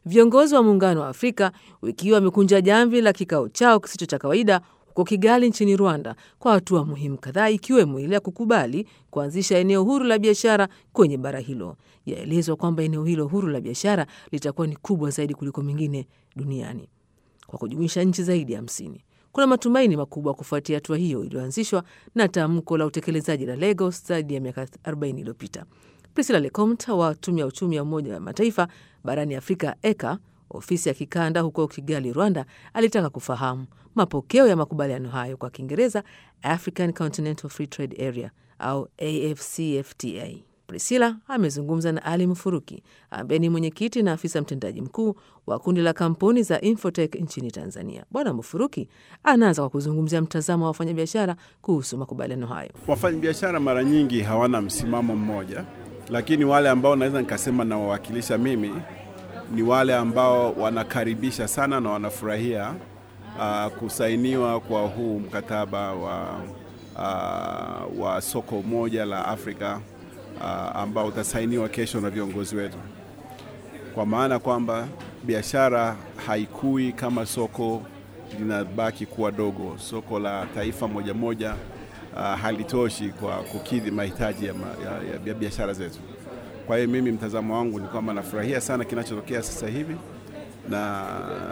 Viongozi wa Muungano wa Afrika wiki hii wamekunja jamvi la kikao chao kisicho cha kawaida huko Kigali nchini Rwanda kwa hatua muhimu kadhaa ikiwemo ile ya kukubali kuanzisha eneo huru la biashara kwenye bara hilo. Yaelezwa kwamba eneo hilo huru la biashara litakuwa ni kubwa zaidi kuliko mingine duniani kwa kujumuisha nchi zaidi ya hamsini. Kuna matumaini makubwa kufuatia hatua hiyo iliyoanzishwa na tamko la utekelezaji la Lagos zaidi ya miaka 40 iliyopita. Priscilla Lecomte wa tume ya uchumi ya Umoja wa Mataifa barani Afrika, ECA, ofisi ya kikanda huko Kigali, Rwanda, alitaka kufahamu mapokeo ya makubaliano hayo, kwa Kiingereza African Continental Free Trade Area au AfCFTA. Priscilla amezungumza na Ali Mfuruki ambaye ni mwenyekiti na afisa mtendaji mkuu wa kundi la kampuni za Infotech nchini Tanzania. Bwana Mfuruki anaanza kwa kuzungumzia mtazamo wa wafanyabiashara kuhusu makubaliano hayo. Wafanyabiashara mara nyingi hawana msimamo mmoja, lakini wale ambao naweza nikasema nawawakilisha mimi ni wale ambao wanakaribisha sana na wanafurahia uh, kusainiwa kwa huu mkataba wa, uh, wa soko moja la Afrika uh, ambao utasainiwa kesho na viongozi wetu, kwa maana kwamba biashara haikui kama soko linabaki kuwa dogo. Soko la taifa moja moja uh, halitoshi kwa kukidhi mahitaji ya, ya, ya, ya biashara zetu. Kwa hiyo mimi mtazamo wangu ni kwamba nafurahia sana kinachotokea sasa hivi na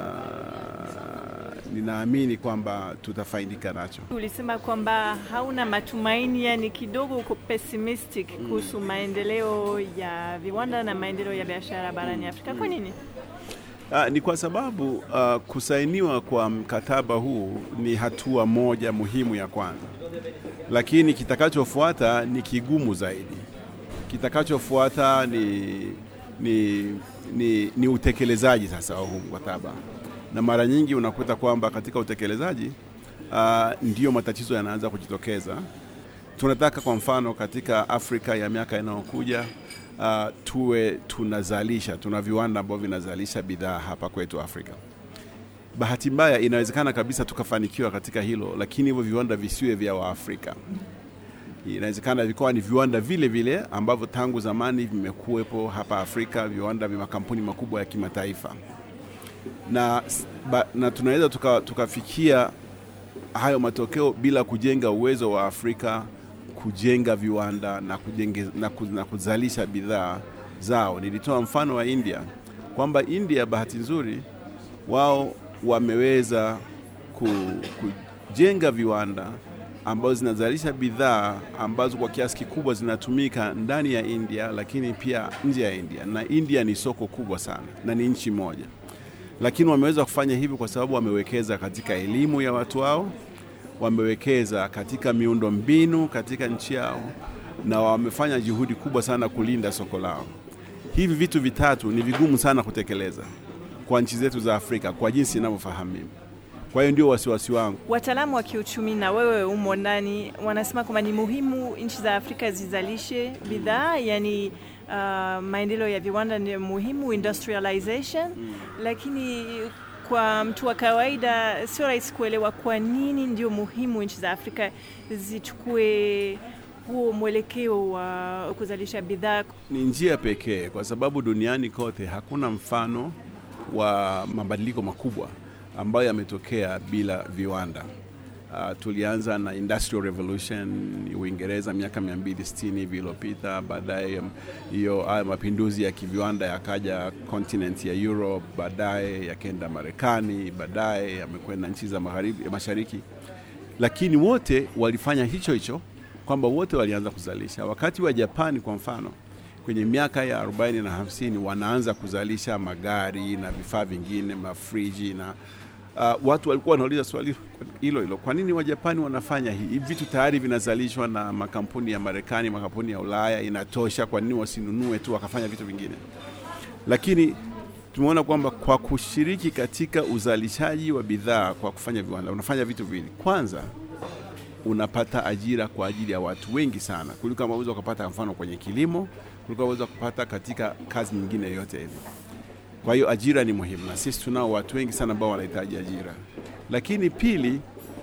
ninaamini kwamba tutafaidika nacho. Ulisema kwamba hauna matumaini, yani kidogo uko pessimistic kuhusu maendeleo ya viwanda na maendeleo ya biashara barani Afrika. Kwa nini? Uh, ni kwa sababu uh, kusainiwa kwa mkataba huu ni hatua moja muhimu ya kwanza, lakini kitakachofuata ni kigumu zaidi. Kitakachofuata ni, ni, ni, ni utekelezaji sasa wa huu mkataba, na mara nyingi unakuta kwamba katika utekelezaji uh, ndiyo matatizo yanaanza kujitokeza. Tunataka kwa mfano katika Afrika ya miaka inayokuja uh, tuwe tunazalisha, tuna viwanda ambavyo vinazalisha bidhaa hapa kwetu Afrika. Bahati mbaya, inawezekana kabisa tukafanikiwa katika hilo, lakini hivyo viwanda visiwe vya Waafrika. Inawezekana vikawa ni viwanda vile vile ambavyo tangu zamani vimekuwepo hapa Afrika, viwanda vya makampuni makubwa ya kimataifa, na, ba, na tunaweza tukafikia tuka hayo matokeo bila kujenga uwezo wa Afrika kujenga viwanda na, kujenge, na, ku, na kuzalisha bidhaa zao. Nilitoa mfano wa India kwamba India bahati nzuri wao wameweza ku, kujenga viwanda ambazo zinazalisha bidhaa ambazo kwa kiasi kikubwa zinatumika ndani ya India, lakini pia nje ya India, na India ni soko kubwa sana na ni nchi moja, lakini wameweza kufanya hivyo kwa sababu wamewekeza katika elimu ya watu wao wamewekeza katika miundo mbinu katika nchi yao na wamefanya juhudi kubwa sana kulinda soko lao. Hivi vitu vitatu ni vigumu sana kutekeleza kwa nchi zetu za Afrika kwa jinsi inavyofahamu mimi. Kwa hiyo ndio wasiwasi wangu. Wataalamu wa kiuchumi na wewe umo ndani, wanasema kwamba ni muhimu nchi za Afrika zizalishe bidhaa, yani uh, maendeleo ya viwanda ni muhimu, industrialization hmm. Lakini kwa mtu wa kawaida sio rahisi kuelewa kwa nini ndio muhimu nchi za Afrika zichukue huo mwelekeo wa kuzalisha bidhaa. Ni njia pekee, kwa sababu duniani kote hakuna mfano wa mabadiliko makubwa ambayo yametokea bila viwanda. Uh, tulianza na Industrial Revolution Uingereza miaka 260 hivi iliyopita. Baadaye hiyo haya mapinduzi ya kiviwanda yakaja continent ya Europe, baadaye yakaenda Marekani, baadaye yamekwenda nchi za magharibi mashariki, lakini wote walifanya hicho hicho, kwamba wote walianza kuzalisha. Wakati wa Japani kwa mfano, kwenye miaka ya 40 na 50 wanaanza kuzalisha magari na vifaa vingine, mafriji na Uh, watu walikuwa wanauliza swali hilo hilo, kwa nini Wajapani wanafanya hivi vitu? Tayari vinazalishwa na makampuni ya Marekani, makampuni ya Ulaya, inatosha. Kwa nini wasinunue tu wakafanya vitu vingine? Lakini tumeona kwamba kwa kushiriki katika uzalishaji wa bidhaa kwa kufanya viwanda, unafanya vitu viwili. Kwanza, unapata ajira kwa ajili ya watu wengi sana kuliko kama unaweza kupata, mfano kwenye kilimo, kuliko unaweza kupata katika kazi nyingine yoyote hivi. Kwa hiyo ajira ni muhimu, na sisi tunao watu wengi sana ambao wanahitaji ajira. Lakini pili,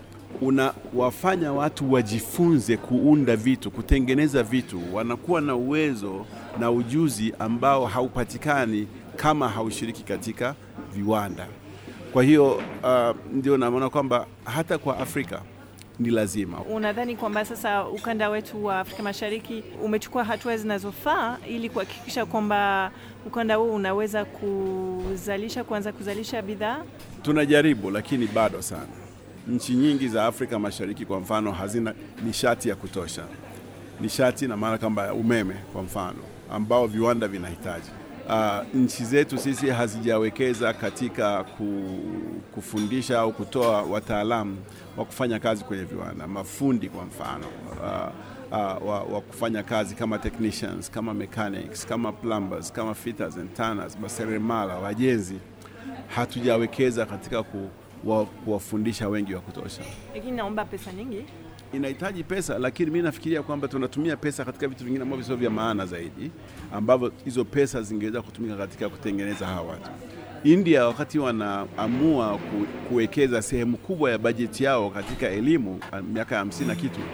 unawafanya watu wajifunze kuunda vitu, kutengeneza vitu, wanakuwa na uwezo na ujuzi ambao haupatikani kama haushiriki katika viwanda. Kwa hiyo uh, ndio naona kwamba hata kwa Afrika ni lazima. Unadhani kwamba sasa ukanda wetu wa Afrika Mashariki umechukua hatua zinazofaa ili kuhakikisha kwamba ukanda huu unaweza kuzalisha kuanza kuzalisha bidhaa? Tunajaribu, lakini bado sana. Nchi nyingi za Afrika Mashariki kwa mfano hazina nishati ya kutosha, nishati na maana kwamba umeme kwa mfano ambao viwanda vinahitaji. Uh, nchi zetu sisi hazijawekeza katika ku, kufundisha au kutoa wataalamu wa kufanya kazi kwenye viwanda, mafundi kwa mfano uh, uh, wa, wa kufanya kazi kama technicians, kama mechanics, kama plumbers, kama fitters and tanners, maseremala, wajenzi. Hatujawekeza katika ku, wa, kuwafundisha wengi wa kutosha. Lakini naomba pesa nyingi. Inahitaji pesa, lakini mi nafikiria kwamba tunatumia pesa katika vitu vingine ambavyo sio vya maana zaidi, ambavyo hizo pesa zingeweza kutumika katika kutengeneza hawa watu. India wakati wanaamua ku, kuwekeza sehemu kubwa ya bajeti yao katika elimu miaka ya hamsini na kitu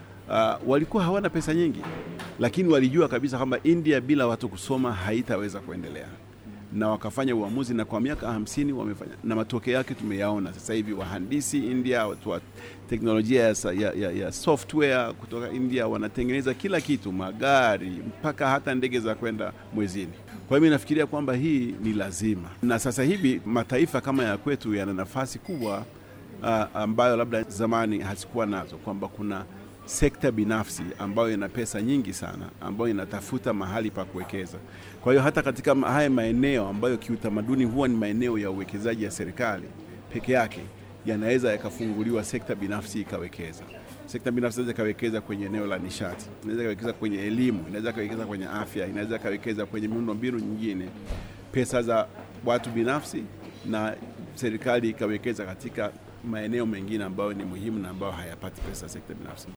uh, walikuwa hawana pesa nyingi, lakini walijua kabisa kwamba India bila watu kusoma haitaweza kuendelea na wakafanya uamuzi, na kwa miaka hamsini wamefanya, na matokeo yake tumeyaona sasa hivi. Wahandisi India, watu wa teknolojia ya, ya, ya, ya software kutoka India wanatengeneza kila kitu, magari mpaka hata ndege za kwenda mwezini. Kwa hiyo mimi nafikiria kwamba hii ni lazima, na sasa hivi mataifa kama ya kwetu yana nafasi kubwa uh, ambayo labda zamani hazikuwa nazo, kwamba kuna sekta binafsi ambayo ina pesa nyingi sana ambayo inatafuta mahali pa kuwekeza. Kwa hiyo hata katika haya maeneo ambayo kiutamaduni huwa ni maeneo ya uwekezaji ya serikali peke yake, yanaweza yakafunguliwa sekta binafsi ikawekeza. Sekta binafsi inaweza ikawekeza kwenye eneo la nishati, inaweza ikawekeza kwenye elimu, inaweza ikawekeza kwenye afya, inaweza ikawekeza kwenye miundo mbinu nyingine, pesa za watu binafsi, na serikali ikawekeza katika maeneo mengine ambayo ni muhimu na ambayo hayapati pesa sekta binafsi.